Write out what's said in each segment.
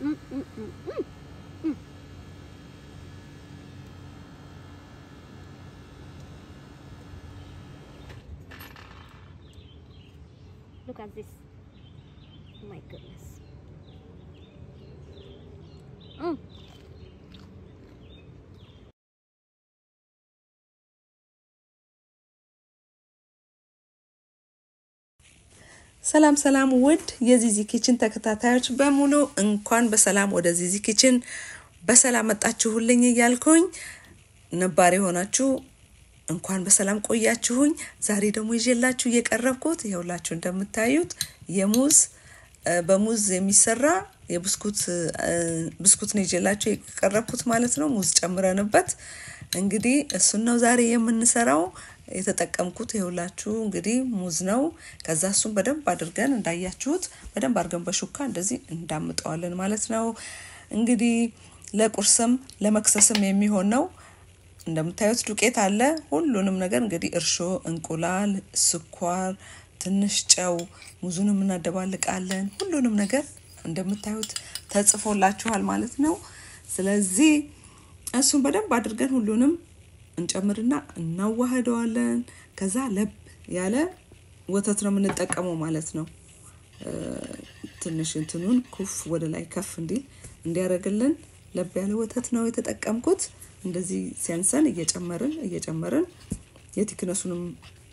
Look at this. My goodness. Mm. ሰላም ሰላም ውድ የዚዚ ኪችን ተከታታዮች በሙሉ እንኳን በሰላም ወደ ዚዚ ኪችን በሰላም መጣችሁልኝ እያልኩኝ ነባር የሆናችሁ እንኳን በሰላም ቆያችሁኝ። ዛሬ ደግሞ ይዤላችሁ እየቀረብኩት ይኸውላችሁ እንደምታዩት የሙዝ በሙዝ የሚሰራ የብስኩት ብስኩት ነው ይዤላችሁ የቀረብኩት ማለት ነው። ሙዝ ጨምረንበት እንግዲህ እሱን ነው ዛሬ የምንሰራው። የተጠቀምኩት ይኸውላችሁ እንግዲህ ሙዝ ነው። ከዛ እሱን በደንብ አድርገን እንዳያችሁት በደንብ አድርገን በሹካ እንደዚህ እንዳምጠዋለን ማለት ነው። እንግዲህ ለቁርስም ለመክሰስም የሚሆን ነው። እንደምታዩት ዱቄት አለ። ሁሉንም ነገር እንግዲህ እርሾ፣ እንቁላል፣ ስኳር፣ ትንሽ ጨው፣ ሙዙንም እናደባልቃለን። ሁሉንም ነገር እንደምታዩት ተጽፎላችኋል ማለት ነው። ስለዚህ እሱን በደንብ አድርገን ሁሉንም እንጨምርና እናዋህደዋለን። ከዛ ለብ ያለ ወተት ነው የምንጠቀመው ማለት ነው። ትንሽ እንትኑን ኩፍ ወደ ላይ ከፍ እንዲል እንዲያደርግልን ለብ ያለ ወተት ነው የተጠቀምኩት። እንደዚህ ሲያንሰን እየጨመርን እየጨመርን የቲክነሱንም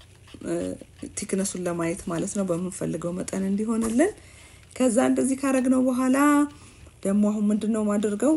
ቲክነሱን ለማየት ማለት ነው በምንፈልገው መጠን እንዲሆንልን። ከዛ እንደዚህ ካረግነው በኋላ ደግሞ አሁን ምንድን ነው ማድርገው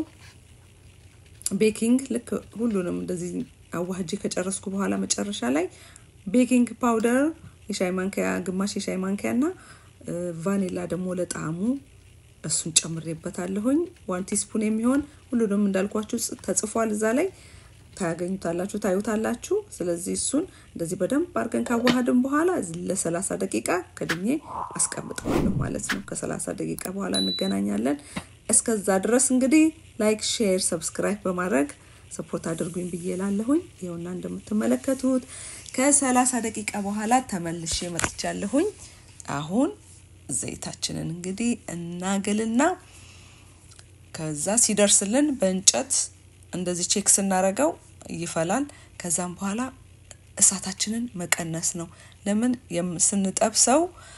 ቤኪንግ ልክ ሁሉንም እንደዚህ አዋህጄ ከጨረስኩ በኋላ መጨረሻ ላይ ቤኪንግ ፓውደር የሻይ ማንኪያ ግማሽ የሻይ ማንኪያ እና ቫኒላ ደግሞ ለጣዕሙ እሱን ጨምሬበታለሁኝ። ዋን ቲስፑን የሚሆን ሁሉንም እንዳልኳችሁ ተጽፏል እዛ ላይ ታያገኙታላችሁ፣ ታዩታላችሁ። ስለዚህ እሱን እንደዚህ በደንብ አድርገን ካዋሃድን በኋላ ለሰላሳ ደቂቃ ከድኜ አስቀምጠዋለሁ ማለት ነው። ከሰላሳ ደቂቃ በኋላ እንገናኛለን። እስከዛ ድረስ እንግዲህ ላይክ፣ ሼር፣ ሰብስክራይብ በማድረግ ሰፖርት አድርጉኝ ብዬ ላለሁኝ። ይኸውና እንደምትመለከቱት ከሰላሳ ደቂቃ በኋላ ተመልሼ መጥቻለሁኝ። አሁን ዘይታችንን እንግዲህ እናግልና ከዛ ሲደርስልን በእንጨት እንደዚህ ቼክ ስናረገው ይፈላል። ከዛም በኋላ እሳታችንን መቀነስ ነው። ለምን ስንጠብሰው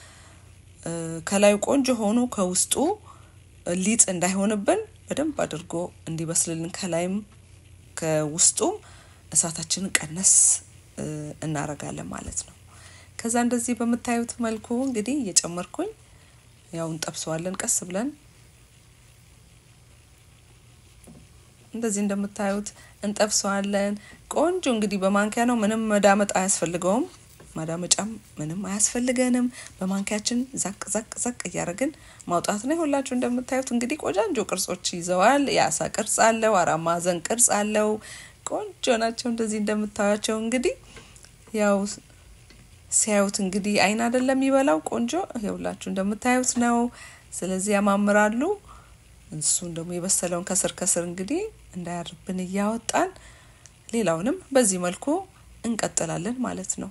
ከላዩ ቆንጆ ሆኖ ከውስጡ ሊጥ እንዳይሆንብን በደንብ አድርጎ እንዲበስልልን ከላይም ከውስጡም እሳታችንን ቀነስ እናረጋለን ማለት ነው። ከዛ እንደዚህ በምታዩት መልኩ እንግዲህ እየጨመርኩኝ ያው እንጠብሰዋለን ቀስ ብለን እንደዚህ እንደምታዩት እንጠብሰዋለን። ቆንጆ እንግዲህ በማንኪያ ነው፣ ምንም መዳመጥ አያስፈልገውም። ማዳመጫም ምንም አያስፈልገንም። በማንኪያችን ዛቅ ዛቅ ዛቅ እያደረግን ማውጣት ነው። ሁላችሁ እንደምታዩት እንግዲህ ቆጃንጆ ቅርጾች ይዘዋል። የአሳ ቅርጽ አለው፣ አራት ማዕዘን ቅርጽ አለው። ቆንጆ ናቸው። እንደዚህ እንደምታዩቸው እንግዲህ ያው ሲያዩት እንግዲህ አይን አይደለም የሚበላው ቆንጆ ይኸውላችሁ እንደምታዩት ነው። ስለዚህ ያማምራሉ። እሱን ደግሞ የበሰለውን ከስር ከስር እንግዲህ እንዳያርብን እያወጣን ሌላውንም በዚህ መልኩ እንቀጥላለን ማለት ነው።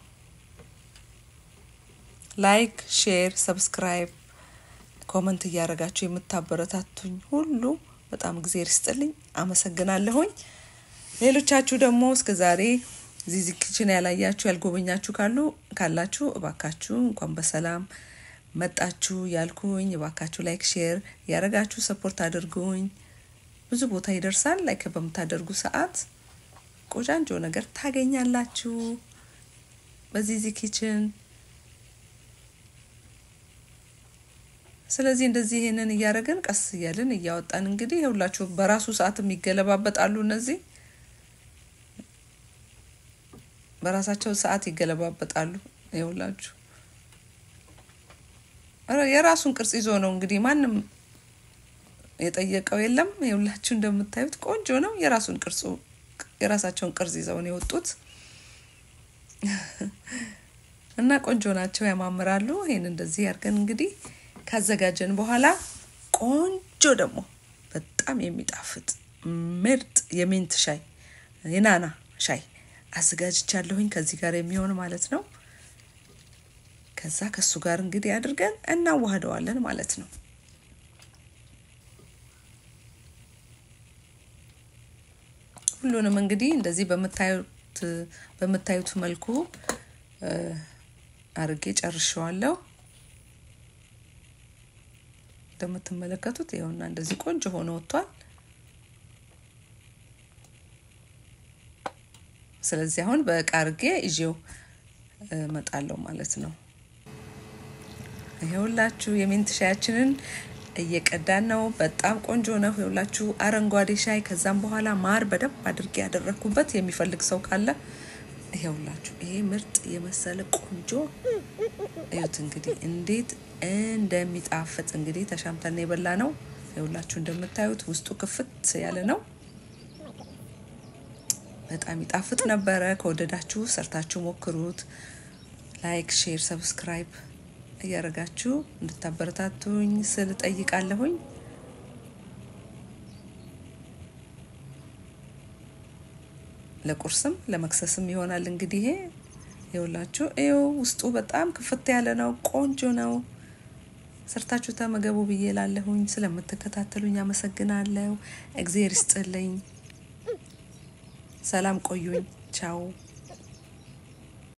ላይክ፣ ሼር፣ ሰብስክራይብ፣ ኮመንት እያደረጋችሁ የምታበረታቱኝ ሁሉ በጣም እግዜር ይስጥልኝ፣ አመሰግናለሁኝ። ሌሎቻችሁ ደግሞ እስከ ዛሬ ዚዚ ኪችን ያላያችሁ ያልጎበኛችሁ ካሉ ካላችሁ እባካችሁ እንኳን በሰላም መጣችሁ ያልኩኝ። እባካችሁ ላይክ ሼር ያደረጋችሁ ሰፖርት አድርጉኝ። ብዙ ቦታ ይደርሳል። ላይክ በምታደርጉ ሰዓት ቆጃንጆ ነገር ታገኛላችሁ በዚዚ ኪችን። ስለዚህ እንደዚህ ይሄንን እያደረግን ቀስ እያልን እያወጣን እንግዲህ ይኸውላችሁ በራሱ ሰዓትም ይገለባበጣሉ እነዚህ በራሳቸው ሰዓት ይገለባበጣሉ። ይኸውላችሁ የራሱን ቅርጽ ይዞ ነው እንግዲህ ማንም የጠየቀው የለም። ይኸውላችሁ እንደምታዩት ቆንጆ ነው። የራሱን ቅርጹ የራሳቸውን ቅርጽ ይዘው ነው የወጡት እና ቆንጆ ናቸው፣ ያማምራሉ። ይሄን እንደዚህ ያድርገን እንግዲህ ካዘጋጀን በኋላ ቆንጆ ደግሞ በጣም የሚጣፍጥ ምርጥ የሚንት ሻይ የናና ሻይ አዘጋጅቻለሁኝ ከዚህ ጋር የሚሆን ማለት ነው። ከዛ ከሱ ጋር እንግዲህ አድርገን እናዋህደዋለን ማለት ነው። ሁሉንም እንግዲህ እንደዚህ በምታዩት በምታዩት መልኩ አርጌ ጨርሸዋለሁ። እንደምትመለከቱት ይኸውና እንደዚህ ቆንጆ ሆኖ ወጥቷል። ስለዚህ አሁን በእቃ አርጌ ይዤው እመጣለሁ ማለት ነው። ይሄውላችሁ የሚንት ሻያችንን እየቀዳን ነው። በጣም ቆንጆ ነው። ይኸውላችሁ አረንጓዴ ሻይ፣ ከዛም በኋላ ማር በደንብ አድርጌ ያደረግኩበት የሚፈልግ ሰው ካለ ይኸውላችሁ ይሄ ምርጥ የመሰለ ቆንጆ እዩት እንግዲህ እንዴት እንደሚጣፍጥ እንግዲህ ተሻምተን የበላ ነው። ይኸውላችሁ እንደምታዩት ውስጡ ክፍት ያለ ነው። በጣም ይጣፍጥ ነበረ። ከወደዳችሁ ሰርታችሁ ሞክሩት። ላይክ፣ ሼር፣ ሰብስክራይብ እያደረጋችሁ እንድታበረታቱኝ ስል ጠይቃለሁኝ። ለቁርስም ለመክሰስም ይሆናል እንግዲህ ይሄ ይኸውላችሁ ይኸው ውስጡ በጣም ክፍት ያለ ነው። ቆንጆ ነው። ሰርታችሁ ተመገቡ ብዬ ላለሁኝ። ስለምትከታተሉኝ አመሰግናለሁ። እግዜር ይስጥልኝ። ሰላም ቆዩኝ። ቻው